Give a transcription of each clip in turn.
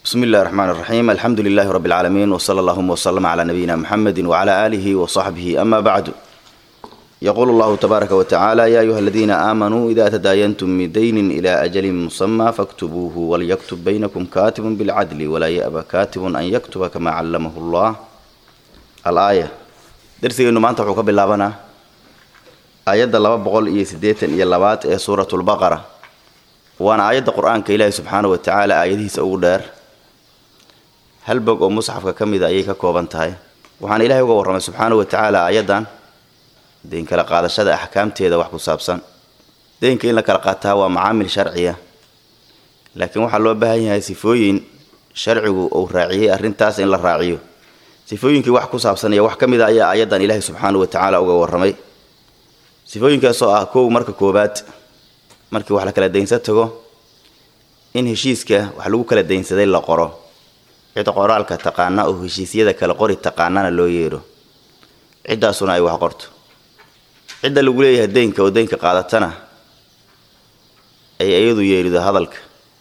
بسم الله الرحمن الرحيم الحمد لله رب العالمين وصلى اللهم وسلم على نبينا محمد وعلى آله وصحبه أما بعد يقول الله تبارك وتعالى يا أيها الذين آمنوا إذا تداينتم من دين إلى أجل مسمى فاكتبوه وليكتب بينكم كاتب بالعدل ولا يأبى كاتب أن يكتب كما علمه الله الآية درسي إنه ما أنت حكى باللابنا آيات لبا بقول إيه سديتن إيه لبات إيه سورة البقرة وأنا آيات القرآن كإله سبحانه وتعالى آياته سأقول hal bog oo musxafka ka mida ayay ka kooban tahay waxaana ilaahay uga warramay subxaana wa tacaala aayaddan deyn kala qaadashada axkaamteeda wax ku saabsan deynka in la kala qaataa waa macaamil sharciya laakiin waxaa loo baahan yahay sifooyin sharcigu uu raaciyey arrintaas in la raaciyo sifooyinkii wax ku saabsan iyo wax ka mid a ayaa aayaddan ilaahay subxaana wa tacaala uga warramay sifooyinkaasoo ah kow marka koobaad markii wax la kala daynsa tago in heshiiska wax lagu kala daynsaday la qoro cidda qoraalka taqaana oo heshiisyada kala qori taqaanana loo yeedho ciddaasuna ay wax qorto cidda lagu leeyahay deynka oo deynka qaadatana ay iyadu yeedhido hadalka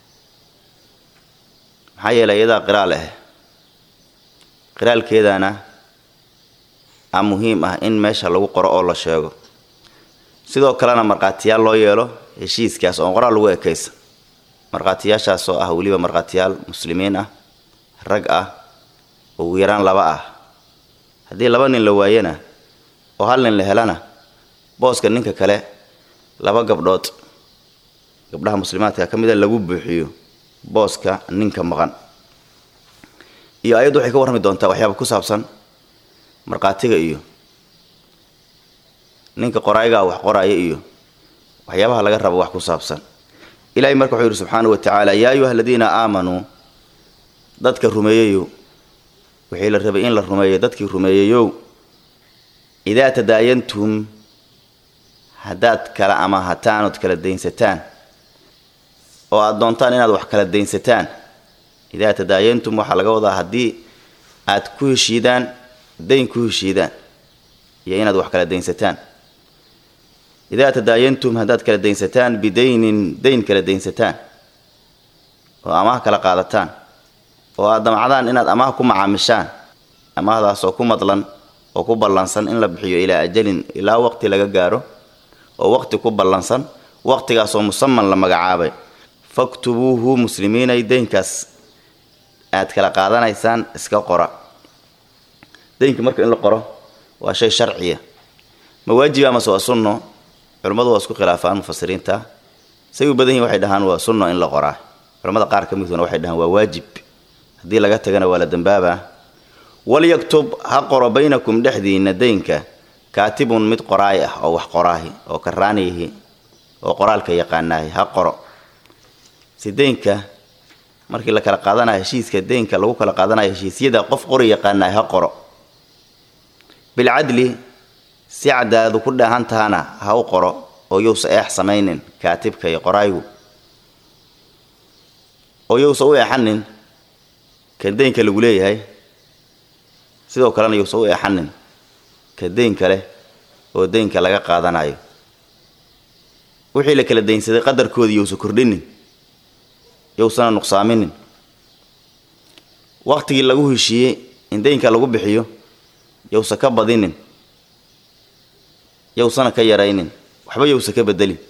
maxaa yeelay iyadaa qiraal ah qiraalkeedana a muhiim ah in meesha lagu qoro oo la sheego sidoo kalena markhaatiyaal loo yeelo heshiiskaas oon qoraal lagu ekaysa markhaatiyaashaasoo ah weliba markhaatiyaal muslimiin ah rag ah oo ugu yaraan laba ah haddii laba nin la waayana oo hal nin la helana booska ninka kale laba gabdhood gabdhaha muslimaadka ka mida lagu buuxiyo booska ninka maqan iyo ayaddu waxay ka warrami doontaa waxyaaba ku saabsan markhaatiga iyo ninka qoraayagaa wax qoraaya iyo waxyaabaha laga rabo wax ku saabsan ilahay marka wuxuu yidhi subxaana wa tacaala yaa ayuha aladiina aamanuu dadka rumeeyeyow wixii la rabay in la rumeeyo dadkii rumeeyeyow idaa tadaayantum haddaad kala amahataan ood kala daynsataan oo aada doontaan inaad wax kala daynsataan idaa tadaayantum waxaa laga wadaa haddii aad ku heshiidaan dayn ku heshiidaan iyo inaad wax kala daynsataan idaa tadaayantum haddaad kala daynsataan bidaynin dayn kala daynsataan oo amaah kala qaadataan oo aad damacdaan inaad amaah ku macaamishaan amaahdaasoo ku madlan oo ku ballansan in la bixiyo ilaa ajalin ilaa waqti laga gaaro oo waqti ku ballansan waqtigaasoo musaman la magacaabay faktubuuhu muslimiinay deynkaas aad kala qaadanaysaan iska qora deynka marka in la qoro waa shay sharciya ma waajiba amase waa sunno culimmadu waa isku khilaafaan mufasiriinta say u badan yihin waxay dhahaan waa sunno in la qoraa culamada qaar ka miduna waxay dhahaan waa waajib haddii laga tagana waa la dambaabaa walyaktub ha qoro baynakum dhexdiinna deynka kaatibun mid qoraay ah oo wax qoraahi oo karaaniyihi oo qoraalka yaqaanaahi ha qoro si deynka markii la kala qaadanayo heshiiska deynka lagu kala qaadanayo heshiisyada qof qori yaqaanaahi ha qoro bilcadli si cadaaladu ku dhaahan tahana ha u qoro oo yousa eex samaynin kaatibka iyo qoraaygu oo yousa u eexanin kan deynka lagu leeyahay sidoo kalena yousa u eexanin ka deynka leh oo deynka laga qaadanayo wixii la kala daynsaday qadarkoodii yousa kordhinin yousana nuqsaaminin waqtigii lagu heshiiyey in deynka lagu bixiyo yowsa ka badinin yowsana ka yaraynin waxba yowsa ka bedelin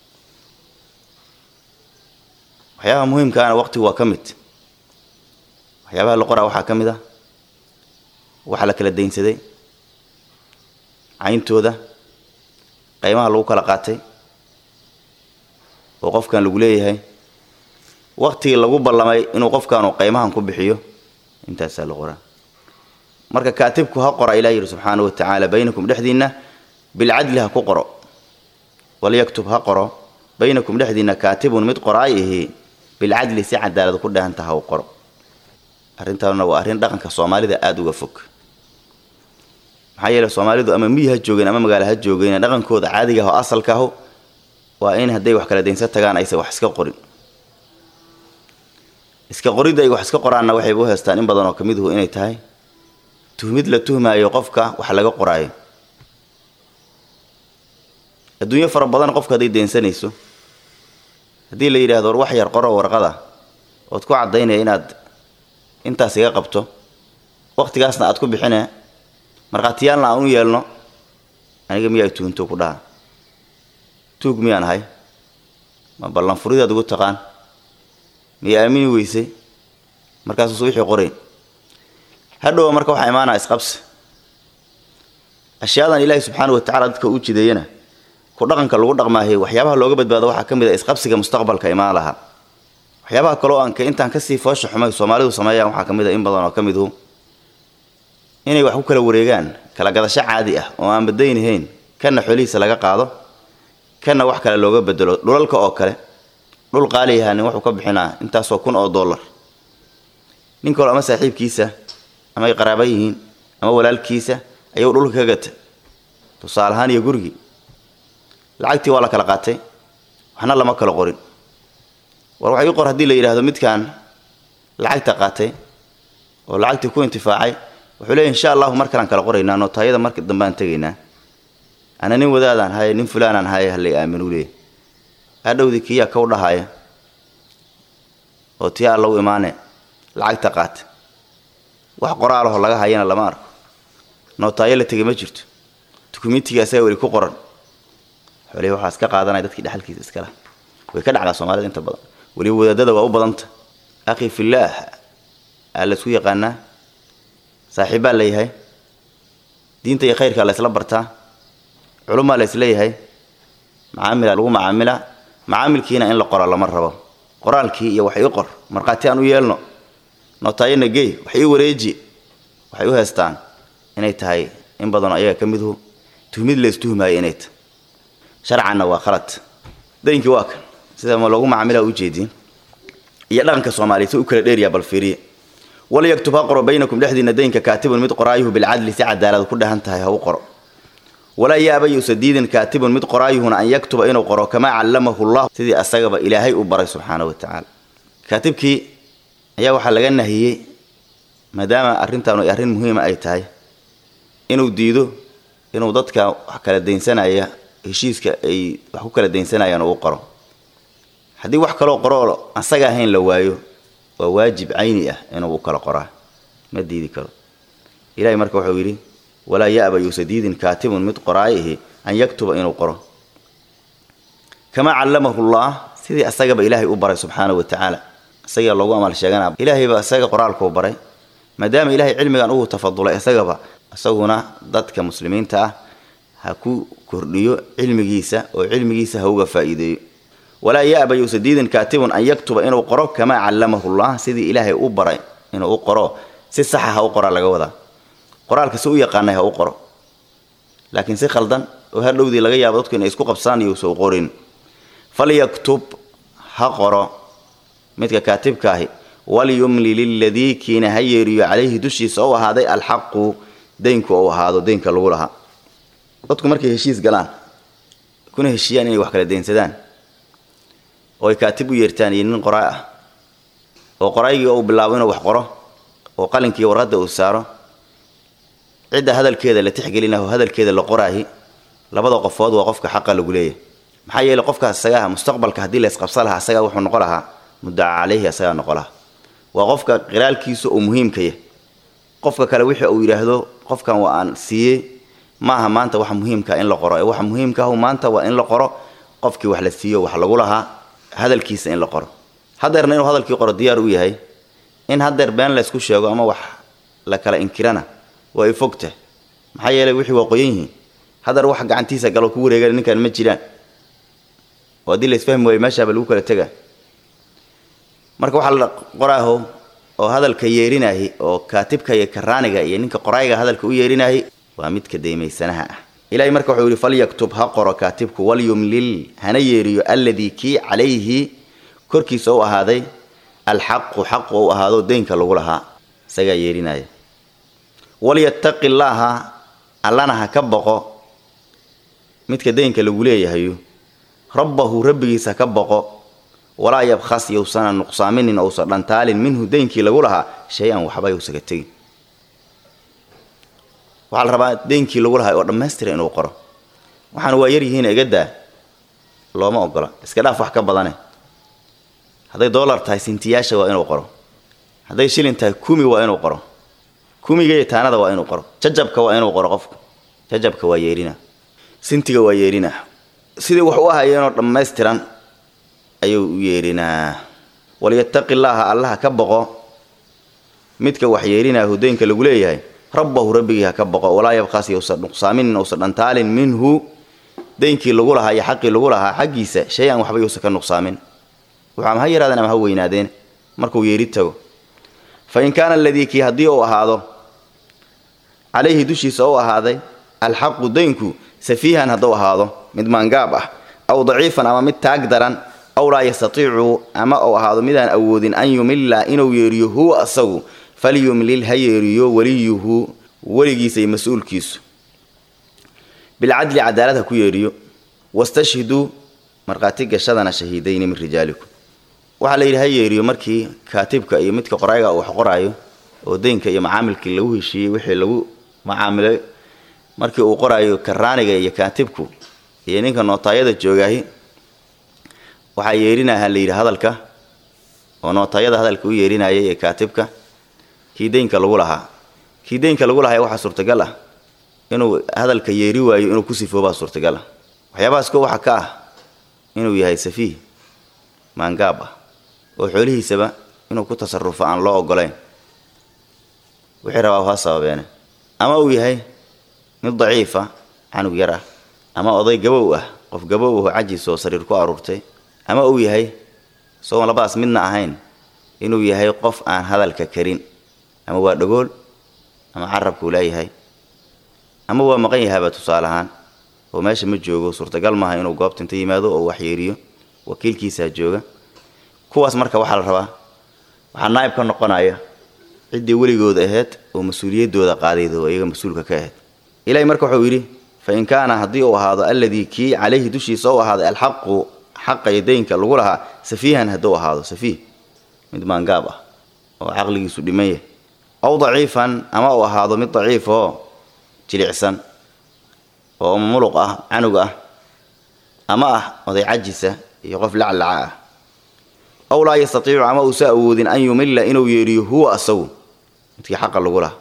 waxyaabaha muhiimkaana waqtigu waa ka mid waxyaabaha la qoraa waxaa ka mid ah waxa la kala daynsaday cayntooda qaymaha lagu kala qaatay oo qofkan lagu leeyahay waqtigii lagu ballamay inuu qofkaanu qaymahan ku bixiyo intaasaa la qoraa marka kaatibku ha qora ilah yidhi subxaana wa tacaala baynakum dhexdiinna bilcadli ha ku qoro walyaktub ha qoro baynakum dhexdiinna kaatibun mid qoraay ihi bilcadli si cadaalad ku dhahanta ha u qoro arrintaanuna waa arrin dhaqanka soomaalida aada uga fog maxaa yeele soomaalidu ama miyi ha joogeen ama magaalo ha joogeen dhaqankooda caadiga ah oo asalka ahu waa in hadday wax kala daynsa tagaan aysan wax iska qorin iska qoridda ay wax iska qoraanna waxayba u heestaan in badan oo kamiduhu inay tahay tuhmid la tuhmaayo qofka wax laga qoraayo adduunyo fara badan qofka hadday deensanayso haddii la yidhaahdo war wax yar qoro warqada ood ku caddaynaya inaad intaas iga qabto waqtigaasna aad ku bixine markhaatiyaalna aan u yeelno aniga miyaa tuunto ku dhaha tuug miyaan ahay ma ballan furidaad ugu taqaan miya aamini weysay markaasuusa wixii qorayn hadhowa marka waxaa imaanaa isqabsi ashyaadan ilaahi subxaana wa tacala dadka u jideeyana ku dhaqanka lagu dhaqmaahay waxyaabaha looga badbaado waxaa ka mid a isqabsiga mustaqbalka imaan lahaa waxyaabaha kaloo aan intaan kasii foosha xumay soomaalidu sameeyaan waxaa ka mid a in badan oo ka midu inay wax ku kala wareegaan kala gadasho caadi ah oo aan badaynahayn kana xoolihiisa laga qaado kana wax kale looga bedelo dhulalka oo kale dhul qaaliyaha nin wuxuu ka bixinaa intaasoo kun oo dollar nin kaloo ama saaxiibkiisa ama ay qaraaba yihiin ama walaalkiisa ayuu dhulka ka gatay tusaale ahaan iyo gurigii lacagtii waa la kala qaatay waxna lama kala qorin war wax ii qor haddii la yidhaahdo midkaan lacagta qaatay oo lacagtii ku intifaacay wuxuu leeya insha allahu mar kalaan kala qoraynaa nootaayada marka dambeaan tegaynaa ana nin wadaadaan haye nin fulaanaan haye halay aaminuu leeya hadhowdii kiyaa kaw dhahaaya oo tii alla u imaane lacagta qaata wax qoraalaho laga hayana lama arko nootaayo la tegay ma jirto dukumentiga asaga weli ku qoran xoolihii waxaa iska qaadanaya dadkii dhexalkiisa iskala way ka dhacdaa soomaalida inta badan weliba wadaadada waa u badanta akhi fillaah aa laysku yaqaanaa saaxiibbaa layahay diinta iyo khayrkaa laysla bartaa culumaa laysleeyahay macaamila lagu macaamilaa macaamilkiina in la qora lama rabo qoraalkii iyo wax ii qor markhaati aan u yeelno nootaayana gey wax ii wareeji waxay u heestaan inay tahay in badanoo ayaga ka midhu tuhmid laystuhmaayo inay tahay sharcanna waa khalad daynkii waa kan sida ma loogu macaamilaa ujeediin iyo dhaqanka soomaaliya si u kala dheeryaa bal fiiriye walyaktub ha qoro baynakum dhexdiina daynka kaatibun mid qoraayuhu bilcadli si cadaalad ku dhahan tahay ha u qoro walaa yaaba yuusa diidin kaatibun mid qoraayuhuna an yaktuba inuu qoro kamaa callamahu llah sidii asagaba ilaahay u baray subxaana wa tacaala kaatibkii ayaa waxaa laga nahiyey maadaama arrintaanu ay arrin muhiima ay tahay inuu diido inuu dadka wax kala daynsanaya heshiiska ay wax ku kala daynsanayaan uu qoro haddii wax kaloo qoroo asaga ahayn la waayo waa waajib cayni ah inuu u kala qoraa ma diidi karo ilahay marka wuxuu yidhi walaa ya'ba yuusa diidin kaatibun mid qoraayihi an yaktuba inuu qoro kamaa callamahu llah sidii asagaba ilaahay u baray subxaana wa tacaala isagaa loogu amal sheeganaa ilaahayba isaga qoraalkuu baray maadaama ilaahay cilmigan ugu tafadulay isagaba isaguna dadka muslimiinta ah ha ku kordhiyo cilmigiisa oo cilmigiisa ha uga faa'iideeyo walaa ya'ba yuusa diidin kaatibun an yaktuba inuu qoro kamaa callamahu llah sidii ilaahay u baray inuu u qoro si saxa ha u qoraa laga wadaa qoraalka si u yaqaanay ha u qoro laakiin si khaldan oo hadhowdii laga yaabo dadku inay isku qabsaan iyousa u qorin falyaktub ha qoro midka kaatibkaahi walyumli liladii kiina ha yeeriyo calayhi dushiisa ou ahaaday alxaqu daynku ou ahaado daynka lagu lahaa dadku markay heshiis galaan kuna heshiiyaan inay wax kala daynsadaan oo ay kaatib u yeertaan iyo nin qoraa ah oo qoraygii uu bilaabo inuu wax qoro oo qalinkii warqadda uu saaro cidda hadalkeeda la tixgelinaho hadalkeeda la qoraahi labada qofood waa qofka xaqa lagu leeyahay maxaa yeeley qofkaas isagaha mustaqbalka haddii la isqabsa lahaa asagaa wuxuu noqon lahaa muddaca caleyhi asagaa noqon lahaa waa qofka qiraalkiisa uu muhiimkaya qofka kale wixii uu yidhaahdo qofkan waa aan siiyey maaha maanta waxa muhiimka in la qoro ee waxa muhiimkaahu maanta waa in la qoro qofkii wax la siiyo wax lagu lahaa hadalkiisa in la qoro hadeerna inuu hadalkii qoro diyaar u yahay in hadeer been laysku sheego ama wax la kala inkirana waa ay fogtah maxaa yeeley wixii waa qoyan yihiin hadeer wax gacantiisa galo ku wareegana ninkan ma jiraan oo haddii laisfahmi waayo meeshaaba lagu kala tegaa marka waxaa la qoraaho oo hadalka yeerinaahi oo kaatibka iyo karaaniga iyo ninka qorayga hadalka u yeerinaahi waa midka daymaysanaha ah ilahay marka wuxuu yidhi falyaktub ha qoro kaatibku walyumlil hana yeeriyo alladii kii calayhi korkiisa u ahaaday alxaqu xaqu ou ahaado daynka lagu lahaa isagaa yeerinaya walyattaqi llaaha allana ha ka boqo midka daynka lagu leeyahayo rabbahu rabbigiisa ha ka boqo walaa yabkhas yousana nuqsaaminin ousa dhantaalin minhu daynkii lagu lahaa shay-an waxba yousaga tegin waxaa la rabaa daynkii lagu lahaa oo dhammaystira inuu qoro waxaana waa yaryihiin igadaa looma ogola iska dhaaf wax ka badane hadday dollar tahay sintiyaasha waa inuu qoro hadday shilin tahay kumi waa inuu qoro kumiga iyo taanada waa inuu qoro jajabka waa inuu qoro qofku jajabka waa yeerina sintiga waa yeerina sidii wax u ahayeenoo dhammaystiran ayuu u yeerinaa walyattaqi llaaha allaha ka boqo midka wax yeerinaa hudaynka lagu leeyahay rabbahu rabbigii ha ka boqo walaa yabqaas yowsa nuqsaaminin ousa dhantaalin minhu daynkii lagu lahaa iyo xaqii lagu lahaa xaggiisa shay an waxba yousa ka nuqsaamin wuxuu ama ha yaraadeen ama ha weynaadeen markuu yeeri tago fa in kaana aladii kii haddii uu ahaado calayhi dushiisa u ahaaday alxaqu daynku safiihan hadduu ahaado mid maangaab ah aw daciifan ama mid taag daran aw laa yastatiicu ama uu ahaado midaan awoodin an yumilla inuu yeeriyo huwa asagu falyumlil ha yeeriyo weliyuhu weligiisa iyo mas-uulkiisu bilcadli cadaalad ha ku yeeriyo wastashhiduu markhaati gashadana shahiidayni min rijaalikum waxaa la yidhi ha yeeriyo markii kaatibka iyo midka qorayga uu wax qoraayo oo deynka iyo macaamilkii lagu heshiiyey wixii lagu macaamilay markii uu qoraayo karaaniga iyo kaatibku iyo ninka nootaayada joogaahi waxaa yeerinaha la yidhi hadalka oo nootaayada hadalka u yeerinayay ee kaatibka kii deynka lagu lahaa kii deynka lagu lahaa waxaa suurtagal ah inuu hadalka yeeri waayo inuu ku sifoobaa suurtagal ah waxyaabahaas ko waxa ka ah inuu yahay safiih maangaab ah oo xoolihiisaba inuu ku tasarufo aan loo ogolayn wixii rabaa ha sababeene ama uu yahay mid daciifa canug yar ah ama oday gabow ah qof gabow aho cajiis oo sariir ku aruurtay ama uu yahay isagoon labadaas midna ahayn inuu yahay qof aan hadalka karin ama waa dhagool ama carabkuu leeyahay ama waa maqan yahaaba tusaale ahaan oo meesha ma joogo suurtagal maaha inuu goobta inta yimaado oo waxyeeriyo wakiilkiisaa jooga kuwaas marka waxaa la rabaa waxaa naa'ib ka noqonaya ciddii weligooda ahayd oo mas-uuliyaddooda qaadayda oo iyaga mas-uulka ka ahayd ilaahay marka wuxuu yidhi fa in kaana haddii uu ahaado alladii kii calayhi dushiisa u ahaaday alxaqu xaqa iyo daynka lagu lahaa safiihan hadduu ahaado safiih mid maangaab ah oo caqligiisu dhiman yahay aw daciifan ama uu ahaado mid daciif oo jilicsan oo muluq ah canug ah ama ah oday cajisa iyo qof laclaca ah aw laa yastatiicu ama uusa awoodin an yumilla inuu yeeriyo huwa asagu midkii xaqa lagu lahaa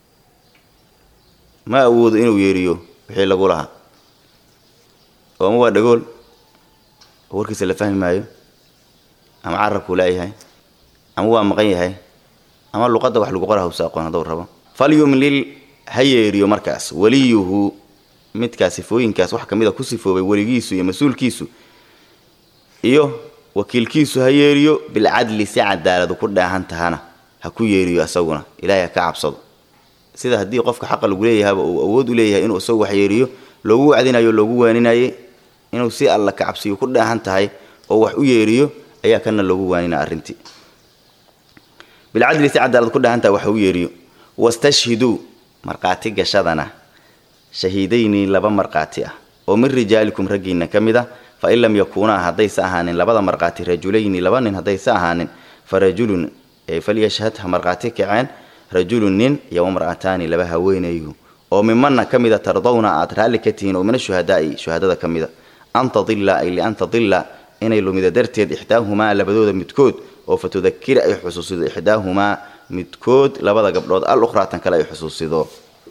ma awoodo inuu yeeriyo wixii lagu lahaa oo ama waa dhagool oo warkiisa la fahmi maayo ama carabkuu laayahay ama waa maqan yahay ama luqadda wax lagu qora hawsa aqoon hadduu rabo falyumlil ha yeeriyo markaas weliyuhu midkaas sifooyinkaas wax ka mid a ku sifoobay weligiisu iyo mas-uulkiisu iyo wakiilkiisu ha yeeriyo bilcadli si cadaaladu ku dhaahan tahana ha ku yeeriyo asaguna ilaahay ha ka cabsado sida haddii qofka xaqa lagu leeyahaba uu awood u leeyahay inuu isagu wax yeeriyo loogu wacdinayo loogu waaninayay inuu si alla ka cabsiyo ku dhaahan tahay oo wax u yeeriyo ayaa kana loogu waanina arrintii bilcadli si cadaalad ku dhaahan tahay wax u yeeriyo wastashhiduu markhaati gashadana shahiidayni laba markhaati ah oo min rijaalikum raggiinna ka mid ah fa in lam yakuunaa haddaysa ahaanin labada markhaati rajulayni laba nin haddaysa ahaanin fa rajulun falyashhad ha markhaati kaceen rajulun nin iyo wamra'ataani laba haweenayu oo mimanna ka mida tardawna aad raalli ka tihiin oo min ashuhadaa'i shuhadada ka mida an tadilla ay lian tadilla inay lumida darteed ixdaahumaa labadooda midkood oo fa tudakira ay xusuusido ixdaahumaa midkood labada gabdhood al ukhraatan kale ay xusuusido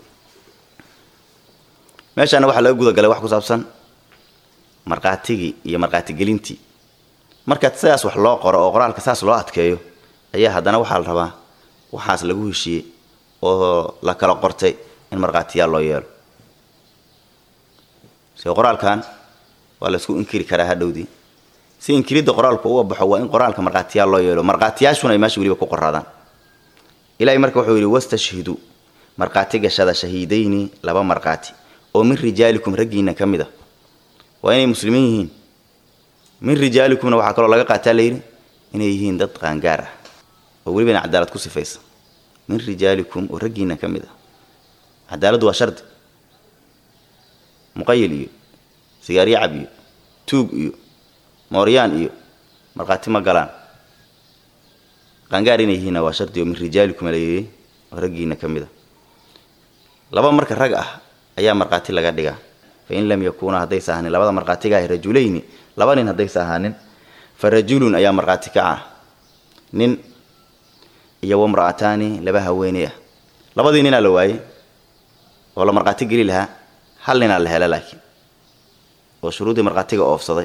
meeshaana waxaa laga gudagalay wax ku saabsan markhaatigii iyo markhaatigelintii marka sidaas wax loo qoro oo qoraalka saas loo adkeeyo ayaa haddana waxaa la rabaa waxaas lagu heshiiyey oo la kala qortay in markhaatiyaal loo yeelo se qoraalkan waa laysku inkiri karaa hadhowdii si inkiridda qoraalku uga baxo waa in qoraalka markhaatiyaal loo yeelo markhaatiyaashuna ay meesha weliba ku qoraadaan ilaahay marka wuxuu yidhi wastashhidu markhaati gashada shahiidayni laba markhaati oo min rijaalikum raggiinna ka mid a waa inay muslimiin yihiin min rijaalikumna waxaa kaloo laga qaataa layidhi inay yihiin dad qaangaar ah oo welibana cadaalad ku sifaysa min rijaalikum oo raggiinna ka mid ah cadaaladdu waa shardi muqayil iyo sigaaryacab iyo tuug iyo mooryaan iyo markhaati ma galaan qaangaar inay yihiinna waa shardi oo min rijaalikum layidhi oo raggiinna ka mid a laba marka rag ah ayaa markhaati laga dhigaa fa in lam yakuuna haddaysa ahaanin labada markhaatiga ah rajulayni laba nin haddaysa ahaanin fa rajulun ayaa markhaati kaca nin iyo wamra'ataani laba haweeney ah labadii ninaa la waayey oo la markhaati geli lahaa hal ninaa la hela laakiin oo shuruuddii markhaatiga oofsaday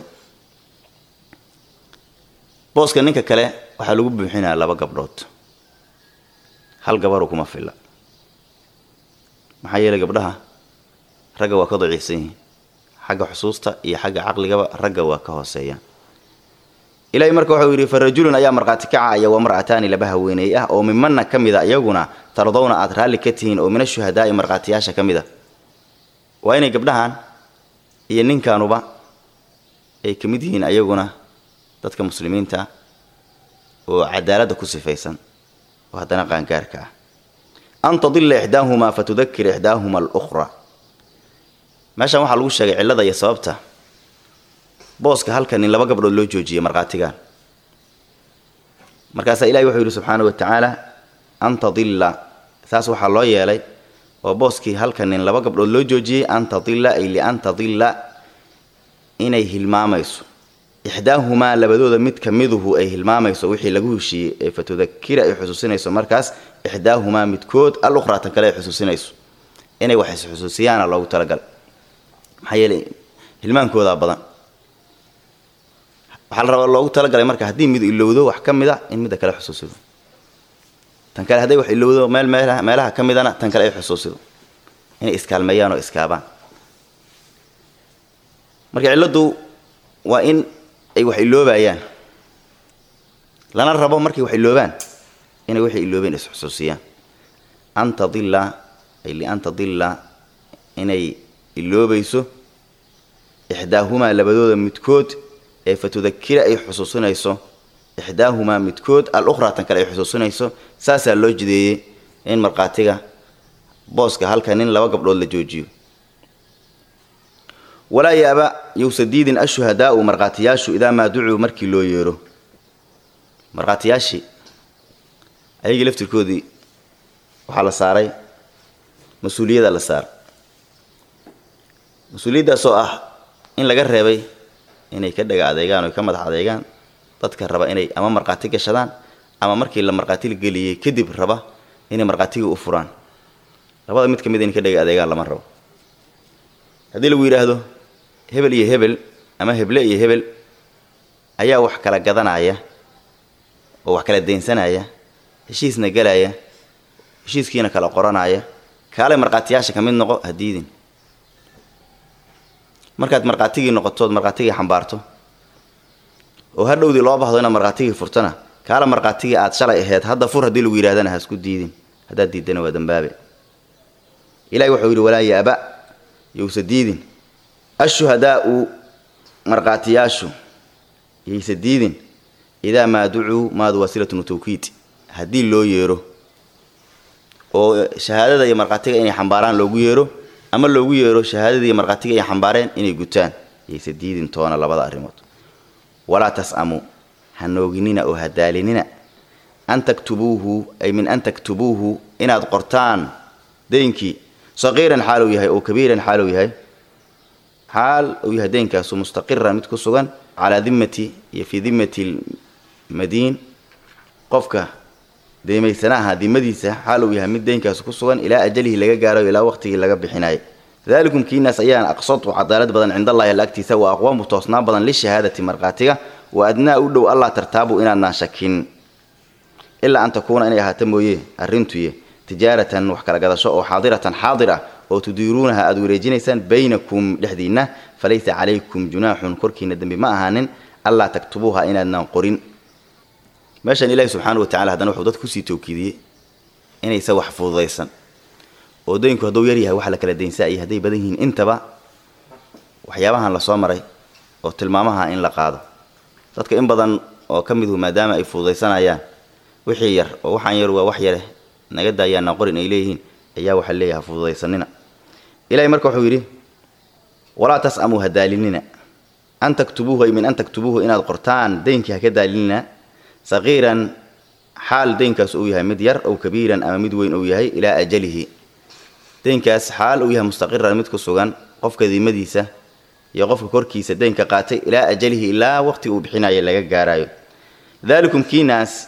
booska ninka kale waxaa lagu buuxinaya laba gabdhood hal gabaru kuma filla maxaa yeelay gabdhaha ragga waa ka daciifsan yihiin xagga xusuusta iyo xagga caqligaba ragga waa ka hooseeyaan ilaahay marka wuxuu yidhi farajulun ayaa markhaati kacaya wa mar'ataani laba haweeney ah oo mimanna ka mid a iyaguna tardowna aad raalli ka tihiin oo mina shuhadaa'i markhaatiyaasha ka mid a waa inay gabdhahan iyo ninkaanuba ay ka mid yihiin ayaguna dadka muslimiinta oo cadaaladda ku sifaysan oo haddana qaangaarka ah an tadilla ixdaahumaa fatudakir ixdaahuma alukhra meeshan waxaa lagu sheegay cillada iyo sababta booska halka nin laba gabdhood loo joojiyey markhaatigan markaasaa ilahi wuxuu yidhi subxaana wa tacaala an tadilla saas waxaa loo yeelay oo booskii halka nin laba gabdhood loo joojiyey an tadilla ay lian tadilla inay hilmaamayso ixdaahumaa labadooda mid ka miduhu ay hilmaamayso wixii lagu heshiiyey ee fatudakira ay xusuusinayso markaas ixdaahumaa midkood al ukhraa tan kale ay xusuusinayso inay wax isxusuusiyaana loogu talagalay maxaa yeelay hilmaankoodaa badan waxaa la rabaa loogu talagalay marka haddii mid ilowdo wax ka mid a in midda kale xusuusido tan kale hadday wax ilowdo meel meelaha meelaha ka midana tan kale ay xusuusido inay iskaalmeeyaan oo iskaabaan marka cilladdu waa in ay wax iloobayaan lana rabo markay wax iloobaan inay waxay iloobeen isxusuusiyaan an tadilla ay lian tadilla inay iloobayso ixdaahumaa labadooda midkood ee fatudakira ay xusuusinayso ixdaahumaa midkood al ukhraa tan kale ay xusuusinayso saasaa loo jideeyey in markhaatiga booska halka nin laba gabdhood la joojiyo walaa yaaba yowsa diidin ashuhadaau markhaatiyaashu idaa maa ducuu markii loo yeero markhaatiyaashii ayagii laftirkoodii waxaa la saaray mas-uuliyada la saaray mas-uuliyaddaasoo ah in laga reebay inay ka dhaga adeegaan oy ka madax adeegaan dadka raba inay ama markhaati gashadaan ama markii la markhaati geliyey kadib raba inay markhaatigii u furaan labada mid ka mid inay ka dhaga adeegaan lama rabo haddii lagu yidhaahdo hebel iyo hebel ama heble iyo hebel ayaa wax kala gadanaya oo wax kala daynsanaya heshiisna gelaya heshiiskiina kala qoranaya kaalay markhaatiyaasha ka mid noqo ha diidin markaad markhaatigii noqotood markhaatigii xambaarto oo ha dhowdii loo bahdo inaad markhaatigii furtana kaala markhaatigii aad shalay aheyd hadda fur haddii lagu yidhahdana ha isku diidin haddaad diiddana waa dambaabe ilahi wuxuu yidhi walaa yaaba yowsa diidin ashuhadaau markhaatiyaashu yaysa diidin idaa maa ducuu maadu wasilatun tawkiid haddii loo yeero oo shahaadada iyo markhaatiga inay xambaaraan loogu yeero ama loogu yeero shahaadadii iyo markhaatiga ay xambaareen inay gutaan yaysa diidin toona labada arrimood walaa tas'amuu ha nooginina oo ha daalinina an taktubuuhu ay min an taktubuuhu inaad qortaan deynkii saqiiran xaal uu yahay oo kabiiran xaal uu yahay xaal uu yahay deynkaasu mustaqiran mid ku sugan calaa dimmati iyo fii dimmati lmadiin qofka deymaysanaha dimadiisa xaal uu yahay mid deynkaasu ku sugan ilaa ajalihi laga gaarayo ilaa waqtigii laga bixinayo dalikum kiinaas ayaan aqsatu cadaalad badan cind allahi alla agtiisa wa aqwaamu toosnaan badan lishahaadati markhaatiga wa adnaa u dhow allah tartaabu inaadnaan shakin ilaa an takuuna inay ahaato mooye arrintuye tijaaratan wax kala gadasho oo xaadiratan xaadir ah oo tudiiruunaha aada wareejinaysaan baynakum dhexdiinna falaysa calaykum junaaxun korkiina dembi ma ahaanin allaa taktubuuha inaadnaan qorin meeshan ilaahi subxaana wa tacala haddana wuxuu dadka kusii tawkiidiyey inaysa wax fududaysan oo daynku hadduu yar yahay waxa la kala daynsaa iyo hadday badan yihiin intaba waxyaabahan lasoo maray oo tilmaamaha in la qaado dadka in badan oo ka midu maadaama ay fududaysanayaan wixii yar oo waxaan yar waa wax yare naga daayaana qorin ay leeyihiin ayaa waxaa leeyahay fududaysanina ilahay marka wuxuu yidhi walaa tas'amuu ha daalinina an taktubuuhu ay min an taktubuuhu inaad qortaan daynkii ha ka daalinina saqiiran xaal daynkaas uu yahay mid yar ow kabiiran ama mid weyn uu yahay ilaa ajalihi daynkaas xaal uu yahay mustaqiran mid ku sugan qofka dimadiisa iyo qofka korkiisa daynka qaatay ilaa ajalihi ilaa waqti uu bixinaya laga gaarayo daalikum kiinaas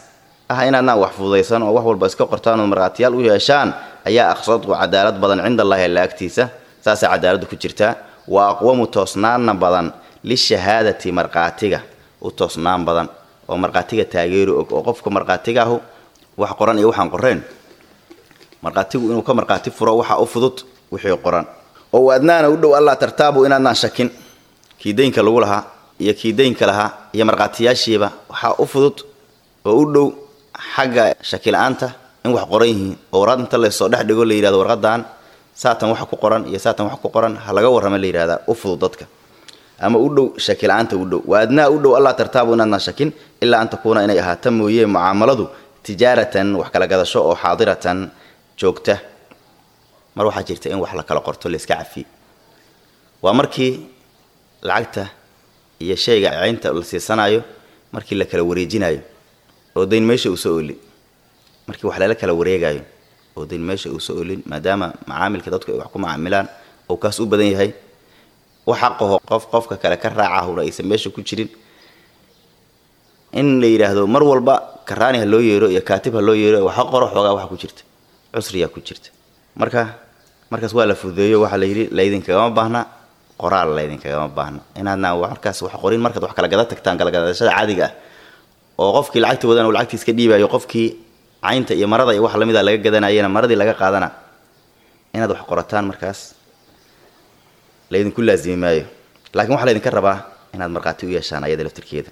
ah inaadnaan wax fududaysan oo wax walba iska qortaan oo markhaatiyaal u yeeshaan ayaa aqsadu cadaalad badan cinda allahi alla agtiisa saasaa cadaaladdu ku jirtaa wa aqwamu toosnaanna badan lishahaadati markhaatiga u toosnaan badan oo markhaatiga taageeri og oo qofka markhaatigaahu wax qoran iyo waxaan qoreen markhaatigu inuu ka markhaati furo waxa u fudud wixii qoran oo waadnaana u dhow allah tartaabu inaadnaan shakin kii daynka lagu lahaa iyo kii daynka lahaa iyo markhaatiyaashiiba waxaa u fudud oo u dhow xagga shakila-aanta in wax qoran yihiin oo warqad inta laysoo dhex dhigo la yidhahdo warqadan saatan waxa ku qoran iyo saatan wax ku qoran ha laga warrama la yidhahdaa u fudud dadka ama u dhow shakila-aanta u dhow waadnaa u dhow allah tartaabu inaadnaan shakin ilaa an takuuna inay ahaata mooye mucaamaladu tijaaratan wax kala gadasho oo xaadiratan joogta mar waxaa jirta in wax la kala qorto layska cafiye waa markii lacagta iyo shayga ceynta la siisanayo markii la kala wareejinayo oo dayn meesha uuso olin markii wax lala kala wareegayo oo dayn meesha uuso olin maadaama macaamilka dadku ay wax ku macaamilaan oo kaas u badan yahay wax xaqaho qof qofka kale ka raacahuna aysan meesha ku jirin in la yidhaahdo mar walba karaani ha loo yeero iyo kaatib ha loo yeero waxa qoro xoogaa waxa ku jirta cusriyaa ku jirta marka markaas waa la fududeeyo waxaa la yidhi laydinkagama baahna qoraal laydinkagama baahna inaadna markaas wax qorin markaad wax kala gada tagtaan kalagadashada caadiga ah oo qofkii lacagta wadan uu lacagtiis ka dhiibayo qofkii caynta iyo marada iyo wax lamida laga gadanayana maradii laga qaadana inaad wax qorataan markaas laydinku laazimi maayo laakiin waxaa laydinka rabaa inaad markhaati u yeeshaan ayada laftirkeeda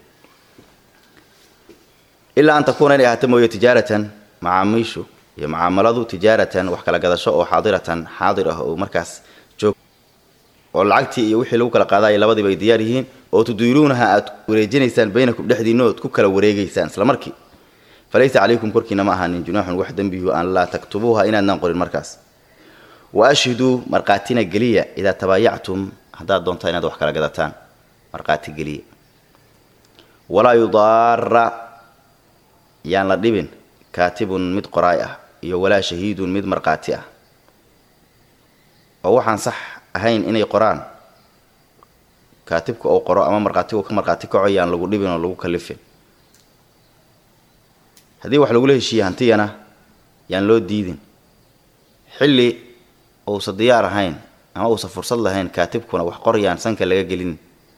ilaa an takuuna inay ahaato mooye tijaaratan macaamiishu iyo mucaamaladu tijaaratan wax kala gadasho oo xaadiratan xaadir ah oo markaas joog oo lacagtii iyo wixii lagu kala qaadaya labadiiba ay diyaar yihiin oo tudiiruunaha aad wareejinaysaan baynakum dhexdiinna ood ku kala wareegaysaan isla markii falaysa calaykum korkiina ma ahaanin junaaxun wax dembihu an laa taktubuuha inaadnaan qorin markaas wa ashhiduu markhaatina geliya idaa tabaayactum haddaad doontaan inaad wax kala gadataan markhaati geliya walaa yudaara yaan la dhibin kaatibun mid qoraay ah iyo walaa shahiidun mid markhaati ah oo waxaan sax ahayn inay qoraan kaatibka oo qoro ama markhaatigu ka markhaati kaco yaan lagu dhibin oo lagu kalifin haddii wax lagula heshiiye hantiyana yaan loo diidin xilli uusa diyaar ahayn ama uusa fursad lahayn kaatibkuna wax qoryaan sanka laga gelin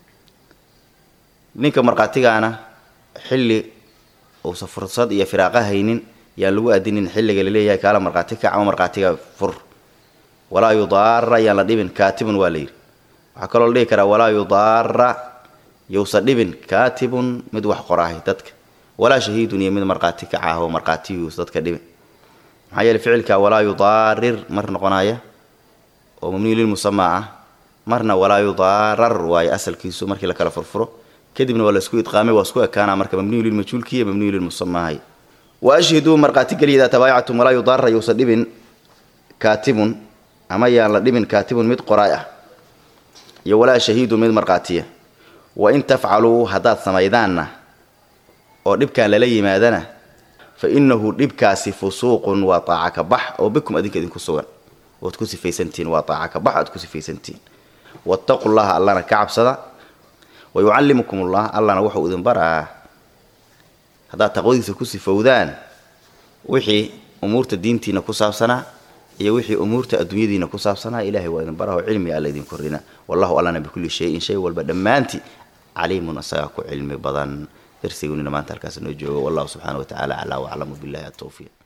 ninka markhaatigaana xilli uusa fursad iyo firaaqa haynin yaan lagu adinin xilliga laleeyahay kaala markhaati kac ama markhaatiga fur walaa yudaara yaan la dhibin kaatibun waa la yidhi waxaa kaloo la dhihi karaa walaa yudaara yousa dhibin kaatibun mid wax qoraahay dadka walaa shahiidun iyo mid markhaati kac ah oo markhaatiyuus dadka dhibin maxaa yeele ficilka walaa yudaarir mar noqonaya oo mabniyu lilmusamaa ah marna walaa yudaarar waayo asalkiisu markii la kala furfuro kadibna waa laisku idqaamay waa isku ekaana marka mabniyu lilmajhuulki iyo mabniyu lilmusamaahay wa ashhiduu markhaati geliya idaa tabaayactum walaa yudaara yousa dhibin kaatibun ama yaan la dhibin kaatibun mid qoraay ah iyo walaa shahiidun mid markhaatiya wa in tafcaluu haddaad samaydaanna oo dhibkaan lala yimaadana fa innahu dhibkaasi fusuuqun waa taaca ka bax oo bikum adinka idinku sugan oad ku sifaysantihiin waa taaca ka bax aad ku sifaysantihiin wattaqu llaha allana ka cabsada wa yucallimukum ullah allana wuxuu idin baraa haddaad taqwadiisa ku sifowdaan wixii umuurta diintiina ku saabsanaa iyo wixii umuurta adduunyadiina ku saabsanaa ilahay waa idin baraho cilmiga alla idin korrina wallahu allana bikulli shayin shay walba dhammaantii caliimun asagaa ku cilmi badan darsigunina maanta halkaas noo joogo wallahu subxaana wa tacala aclaa waclamu billahi atawfiiq